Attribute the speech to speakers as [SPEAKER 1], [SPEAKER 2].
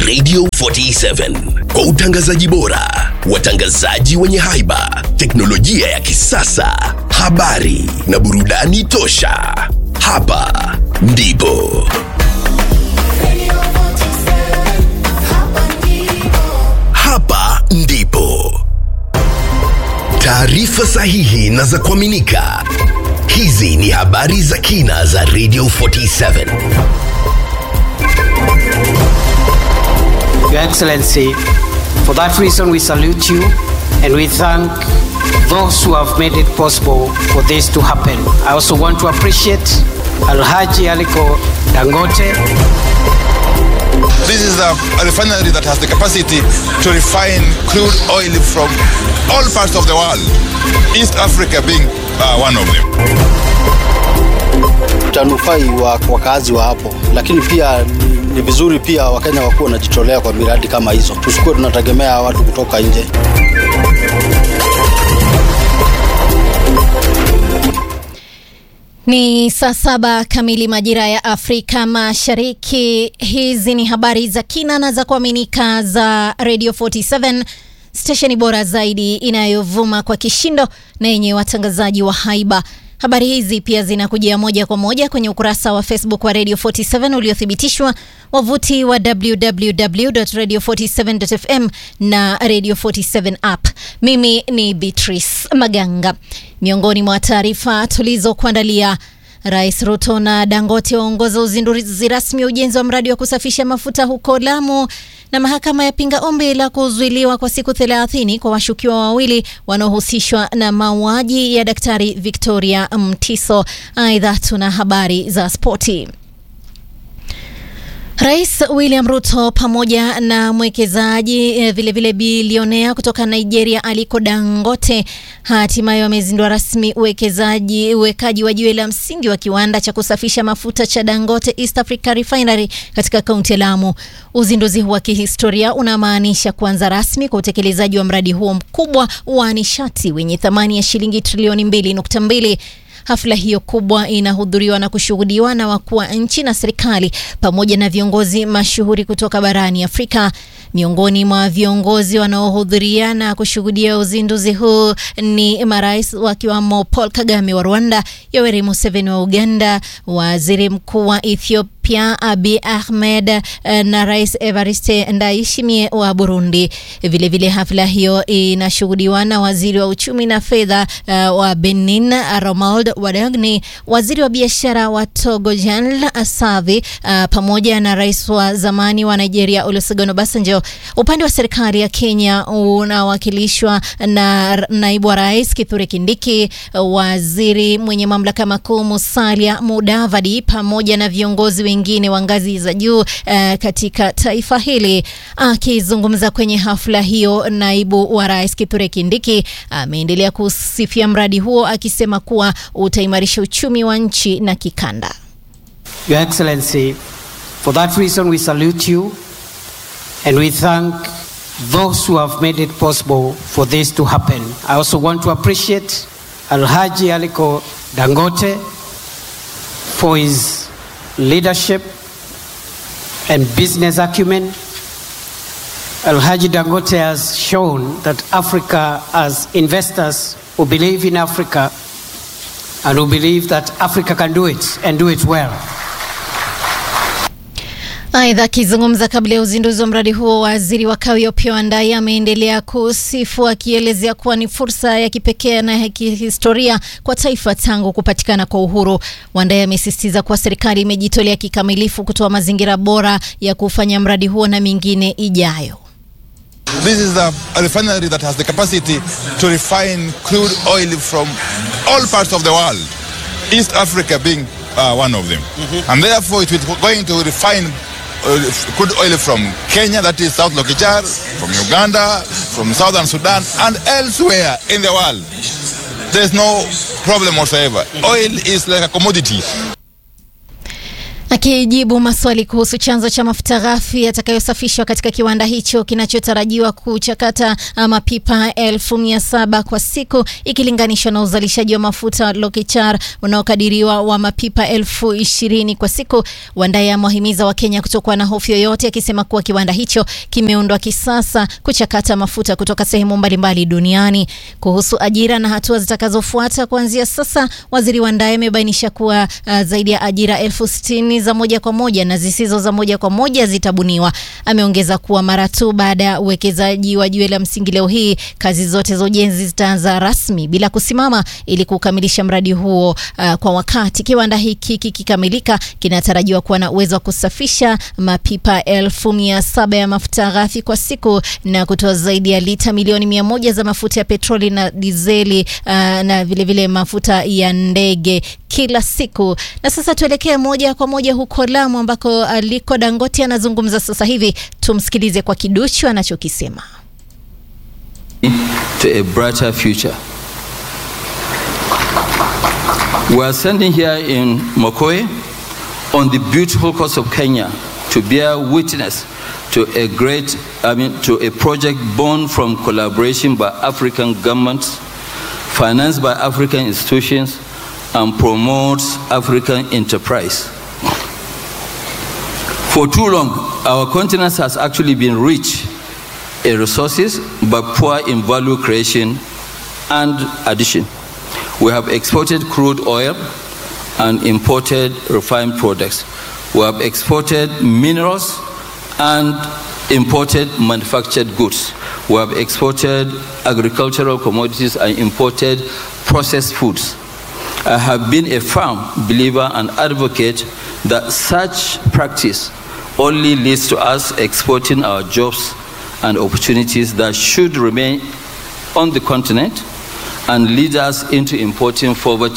[SPEAKER 1] Radio 47 kwa utangazaji bora, watangazaji wenye haiba, teknolojia ya kisasa, habari na burudani tosha. Hapa ndipo hapa ndipo taarifa sahihi na za kuaminika. Hizi ni habari za kina za Radio 47.
[SPEAKER 2] Your Excellency, for that reason we salute you and we thank those who have made it possible for this to happen. I also want to appreciate Alhaji Aliko Dangote.
[SPEAKER 3] This is a, a refinery that has the capacity to refine crude oil from all parts of the world, East Africa being uh, one of them.
[SPEAKER 4] utanufai wa wakazi wa hapo, lakini pia ni, ni vizuri pia Wakenya wakuwa wanajitolea kwa miradi kama hizo, tusikuwe tunategemea watu kutoka nje.
[SPEAKER 5] Ni saa saba kamili majira ya Afrika Mashariki. Hizi ni habari za kina na za kuaminika za Radio 47 stesheni bora zaidi inayovuma kwa kishindo na yenye watangazaji wa haiba. Habari hizi pia zinakujia moja kwa moja kwenye ukurasa wa Facebook wa Radio 47 uliothibitishwa, wavuti wa www.radio47.fm na Radio 47 app. Mimi ni Beatrice Maganga. Miongoni mwa taarifa tulizokuandalia Rais Ruto na Dangote waongoza uzinduzi rasmi wa ujenzi wa mradi wa kusafisha mafuta huko Lamu, na mahakama yapinga ombi la kuzuiliwa kwa siku 30 kwa washukiwa wawili wanaohusishwa na mauaji ya Daktari Victoria Mtiso. Aidha, tuna habari za spoti. Rais William Ruto pamoja na mwekezaji eh, vilevile bilionea kutoka Nigeria Aliko Dangote hatimaye wamezindua rasmi uwekezaji uwekaji wa jiwe la msingi wa kiwanda cha kusafisha mafuta cha Dangote East Africa Refinery katika kaunti ya Lamu. Uzinduzi huu wa kihistoria unamaanisha kuanza rasmi kwa utekelezaji wa mradi huo mkubwa wa nishati wenye thamani ya shilingi trilioni 2.2. Hafla hiyo kubwa inahudhuriwa na kushuhudiwa na wakuu wa nchi na serikali pamoja na viongozi mashuhuri kutoka barani Afrika. Miongoni mwa viongozi wanaohudhuria na kushuhudia uzinduzi huu ni marais wakiwamo Paul Kagame wa Rwanda, Yoweri Museveni wa Uganda, waziri mkuu wa Ethiopia pia Abiy Ahmed eh, na Rais Evariste Ndayishimiye wa Burundi. Vilevile vile hafla hiyo inashuhudiwa na waziri wa uchumi na fedha eh, wa Benin Romuald Wadagni, waziri wa biashara wa Togo Jean Savi eh, pamoja na rais wa zamani wa Nigeria Olusegun Obasanjo. Upande wa serikali ya Kenya unawakilishwa na naibu wa rais Kithure Kindiki, waziri mwenye mamlaka makuu Musalia Mudavadi pamoja na viongozi wengine wa ngazi za juu uh, katika taifa hili. Akizungumza kwenye hafla hiyo, naibu wa rais Kithure Kindiki ameendelea kusifia mradi huo akisema kuwa utaimarisha uchumi wa nchi na kikanda.
[SPEAKER 2] Your Excellency, for that reason we salute you and we thank those who have made it possible for this to happen. I also want to appreciate Alhaji Aliko Dangote for his leadership and business acumen. Alhaji Dangote has shown that Africa has investors who believe in Africa and who believe that Africa can do it and do it well.
[SPEAKER 5] Aidha, akizungumza kabla ya uzinduzi wa mradi huo, waziri wa kawi Opiyo Wandayi ameendelea kusifu akielezea kuwa ni fursa ya kipekee na ya kihistoria kwa taifa tangu kupatikana kwa uhuru. Wandayi amesisitiza kuwa serikali imejitolea kikamilifu kutoa mazingira bora ya kufanya mradi huo na mingine ijayo.
[SPEAKER 3] This is a, a refinery that has the capacity to refine crude oil from all parts of the world, East Africa being uh, one of them. And therefore, it will going to refine uh, crude oil from Kenya, that is South Lokichar, from Uganda, from Southern Sudan, and elsewhere in the world. There's no problem whatsoever. Oil is like a commodity.
[SPEAKER 5] Akijibu maswali kuhusu chanzo cha mafuta ghafi yatakayosafishwa katika kiwanda hicho kinachotarajiwa kuchakata mapipa elfu mia saba kwa siku ikilinganishwa na uzalishaji wa mafuta wa Lokichar unaokadiriwa wa mapipa elfu ishirini kwa siku, Wandai amewahimiza Wakenya kutokuwa na hofu yoyote, akisema kuwa kiwanda hicho kimeundwa kisasa kuchakata mafuta kutoka sehemu mbalimbali duniani. Kuhusu ajira na hatua zitakazofuata kuanzia sasa, waziri Wandai amebainisha kuwa uh, zaidi ya ajira elfu sitini za moja kwa moja na zisizo za moja kwa moja zitabuniwa. Ameongeza kuwa mara tu baada ya uwekezaji wa jiwe la msingi leo hii, kazi zote za ujenzi zitaanza rasmi bila kusimama ili kukamilisha mradi huo uh, kwa wakati. Kiwanda hiki kikikamilika, kinatarajiwa kuwa na uwezo wa kusafisha mapipa elfu mia saba ya mafuta ghafi kwa siku na kutoa zaidi ya lita milioni mia moja za mafuta ya petroli na dizeli uh, na vilevile vile mafuta ya ndege kila siku. Na sasa tuelekee moja kwa moja huko Lamu ambako Aliko Dangote anazungumza sasa hivi. Tumsikilize kwa kiduchu anachokisema.
[SPEAKER 6] To a brighter future. We are standing here in Mokoe on the beautiful coast of Kenya to bear witness to a great, I mean, to a project born from collaboration by African governments, financed by African institutions, and promotes African enterprise. For too long, our continent has actually been rich in resources but poor in value creation and addition. We have exported crude oil and imported refined products. We have exported minerals and imported manufactured goods. We have exported agricultural commodities and imported processed foods. I have been a firm believer and advocate that such practice only leads to us exporting our jobs and opportunities that should remain on the continent and lead us into importing poverty